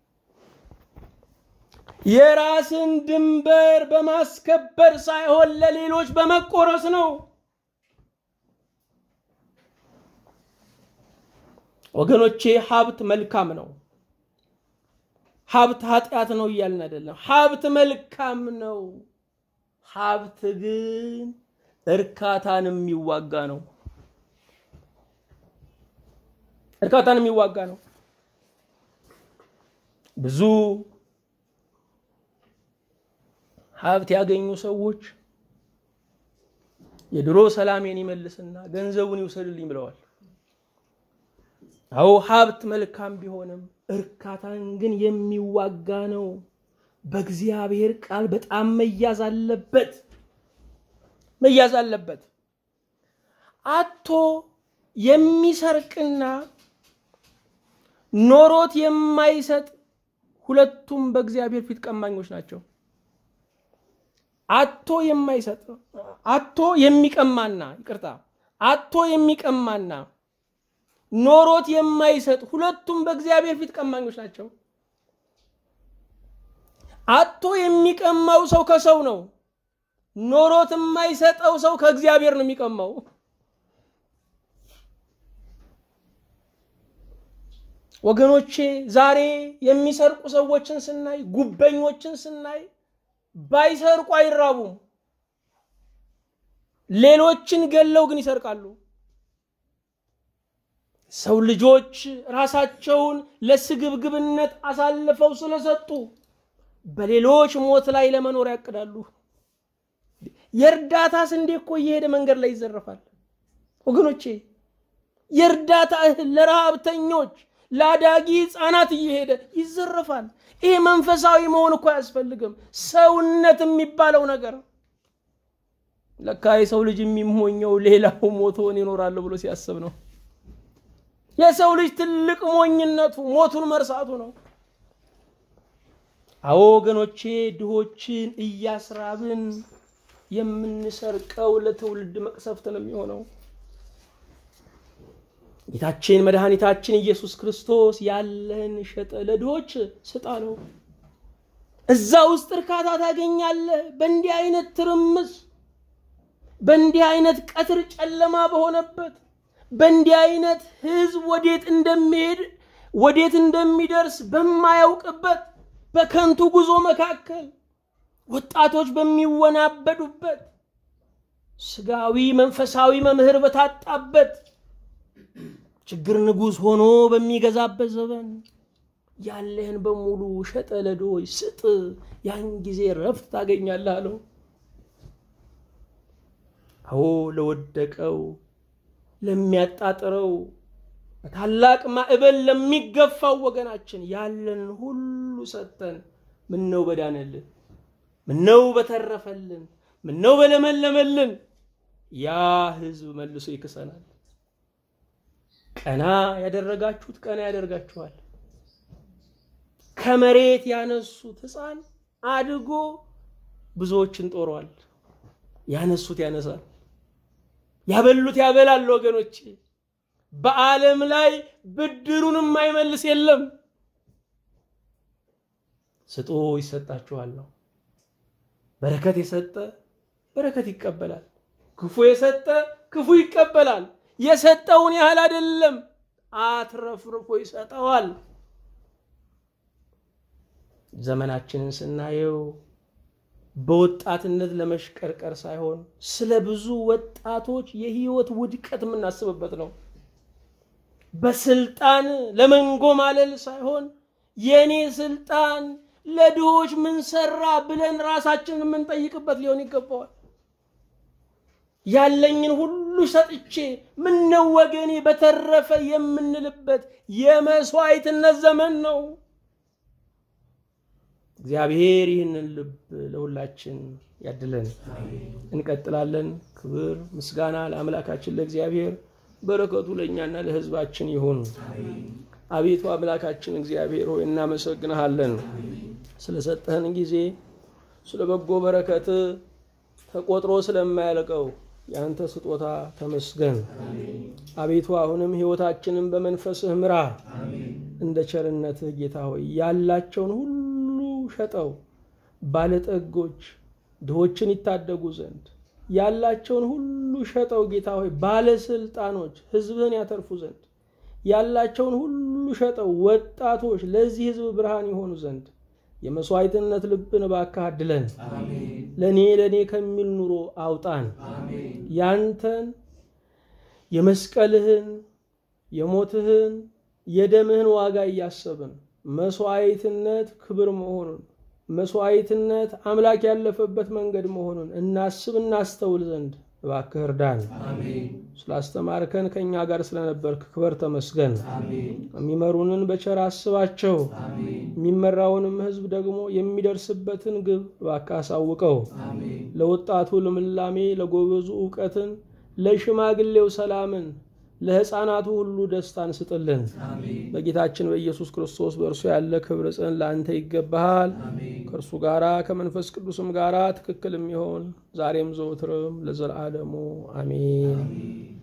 የራስን ድንበር በማስከበር ሳይሆን ለሌሎች በመቆረስ ነው። ወገኖቼ ሀብት መልካም ነው። ሀብት ኃጢአት ነው እያልን አይደለም። ሀብት መልካም ነው። ሀብት ግን እርካታን የሚዋጋ ነው። እርካታን የሚዋጋ ነው። ብዙ ሀብት ያገኙ ሰዎች የድሮ ሰላሜን ይመልስና ገንዘቡን ይውሰድልኝ ብለዋል። አዎ ሀብት መልካም ቢሆንም እርካታን ግን የሚዋጋ ነው። በእግዚአብሔር ቃል በጣም መያዝ አለበት፣ መያዝ አለበት። አቶ የሚሰርቅና ኖሮት የማይሰጥ ሁለቱም በእግዚአብሔር ፊት ቀማኞች ናቸው። አቶ የማይሰጥ አቶ የሚቀማና ይቅርታ፣ አቶ የሚቀማና ኖሮት የማይሰጥ ሁለቱም በእግዚአብሔር ፊት ቀማኞች ናቸው። አቶ የሚቀማው ሰው ከሰው ነው። ኖሮት የማይሰጠው ሰው ከእግዚአብሔር ነው የሚቀማው። ወገኖቼ ዛሬ የሚሰርቁ ሰዎችን ስናይ፣ ጉበኞችን ስናይ ባይሰርቁ አይራቡም። ሌሎችን ገለው ግን ይሰርቃሉ። ሰው ልጆች ራሳቸውን ለስግብግብነት አሳልፈው ስለሰጡ በሌሎች ሞት ላይ ለመኖር ያቅዳሉ። የእርዳታ ስንዴ እኮ እየሄደ መንገድ ላይ ይዘረፋል። ወገኖቼ የእርዳታ እህል ለረሃብተኞች ለአዳጊ ህፃናት እየሄደ ይዘረፋል። ይሄ መንፈሳዊ መሆን እኮ አያስፈልግም። ሰውነት የሚባለው ነገር ለካ የሰው ልጅ የሚሞኘው ሌላው ሞቶን ይኖራለሁ ብሎ ሲያስብ ነው። የሰው ልጅ ትልቅ ሞኝነቱ ሞቱን መርሳቱ ነው። አዎ ወገኖቼ፣ ድሆችን እያስራብን የምንሰርቀው ለትውልድ መቅሰፍት ነው የሚሆነው። ጌታችን መድኃኒታችን ኢየሱስ ክርስቶስ ያለህን ሸጠ ለድሆች ስጥ አለው። እዛ ውስጥ እርካታ ታገኛለህ። በእንዲህ አይነት ትርምስ፣ በእንዲህ አይነት ቀትር ጨለማ በሆነበት በእንዲህ አይነት ህዝብ ወዴት እንደሚሄድ ወዴት እንደሚደርስ በማያውቅበት በከንቱ ጉዞ መካከል ወጣቶች በሚወናበዱበት ስጋዊ መንፈሳዊ መምህር በታጣበት ችግር ንጉሥ ሆኖ በሚገዛበት ዘመን ያለህን በሙሉ ሸጠ ለድሆች ስጥ፣ ያን ጊዜ ረፍት ታገኛለህ አለው። አዎ ለወደቀው ለሚያጣጥረው ታላቅ ማዕበል ለሚገፋው ወገናችን ያለንን ሁሉ ሰጥተን ምነው በዳነልን፣ ምነው በተረፈልን፣ ምነው በለመለመልን። ያ ህዝብ መልሶ ይክሰናል። ቀና ያደረጋችሁት ቀና ያደርጋችኋል። ከመሬት ያነሱት ሕፃን አድጎ ብዙዎችን ጦሯል። ያነሱት ያነሳል፣ ያበሉት ያበላል። ወገኖቼ በዓለም ላይ ብድሩን የማይመልስ የለም። ስጡ ይሰጣችኋል ነው። በረከት የሰጠ በረከት ይቀበላል። ክፉ የሰጠ ክፉ ይቀበላል። የሰጠውን ያህል አይደለም፣ አትረፍርፎ ይሰጠዋል። ዘመናችንን ስናየው በወጣትነት ለመሽቀርቀር ሳይሆን ስለ ብዙ ወጣቶች የህይወት ውድቀት የምናስብበት ነው። በስልጣን ለመንጎማለል ሳይሆን የኔ ስልጣን ለድሆች ምን ሰራ ብለን ራሳችንን የምንጠይቅበት ሊሆን ይገባዋል። ያለኝን ሁሉ ሰጥቼ ምነው ወገኔ በተረፈ የምንልበት የመስዋዕትነት ዘመን ነው። እግዚአብሔር ይህንን ልብ ለሁላችን ያድለን። እንቀጥላለን። ክብር ምስጋና ለአምላካችን ለእግዚአብሔር፣ በረከቱ ለእኛና ለሕዝባችን ይሁን። አቤቱ አምላካችን እግዚአብሔር ሆይ እናመሰግንሃለን ስለሰጠህን ጊዜ፣ ስለ በጎ በረከት ተቆጥሮ ስለማያልቀው የአንተ ስጦታ ተመስገን። አቤቱ አሁንም ሕይወታችንን በመንፈስህ ምራ። እንደ ቸርነትህ ጌታ ሆይ ያላቸውን ሁሉ ሸጠው ባለጠጎች ድሆችን ይታደጉ ዘንድ ያላቸውን ሁሉ ሸጠው ጌታ ሆይ ባለስልጣኖች ሕዝብህን ያተርፉ ዘንድ ያላቸውን ሁሉ ሸጠው ወጣቶች ለዚህ ሕዝብ ብርሃን የሆኑ ዘንድ የመስዋዕትነት ልብን እባክህ አድለን። ለእኔ ለእኔ ከሚል ኑሮ አውጣን። ያንተን የመስቀልህን የሞትህን የደምህን ዋጋ እያሰብን መስዋዕትነት ክብር መሆኑን መስዋዕትነት አምላክ ያለፈበት መንገድ መሆኑን እናስብ እናስተውል ዘንድ እባክህ እርዳን። ስላስተማርከን ከእኛ ጋር ስለነበርክ ክበር ተመስገን። የሚመሩንን በቸር አስባቸው። የሚመራውንም ሕዝብ ደግሞ የሚደርስበትን ግብ እባክህ አሳውቀው። ለወጣቱ ልምላሜ፣ ለጎበዙ እውቀትን፣ ለሽማግሌው ሰላምን ለሕፃናቱ ሁሉ ደስታን ስጥልን። በጌታችን በኢየሱስ ክርስቶስ በእርሱ ያለ ክብር ጽን ለአንተ ይገባሃል። ከእርሱ ጋራ ከመንፈስ ቅዱስም ጋራ ትክክል የሚሆን ዛሬም ዘወትርም ለዘላለሙ አሜን።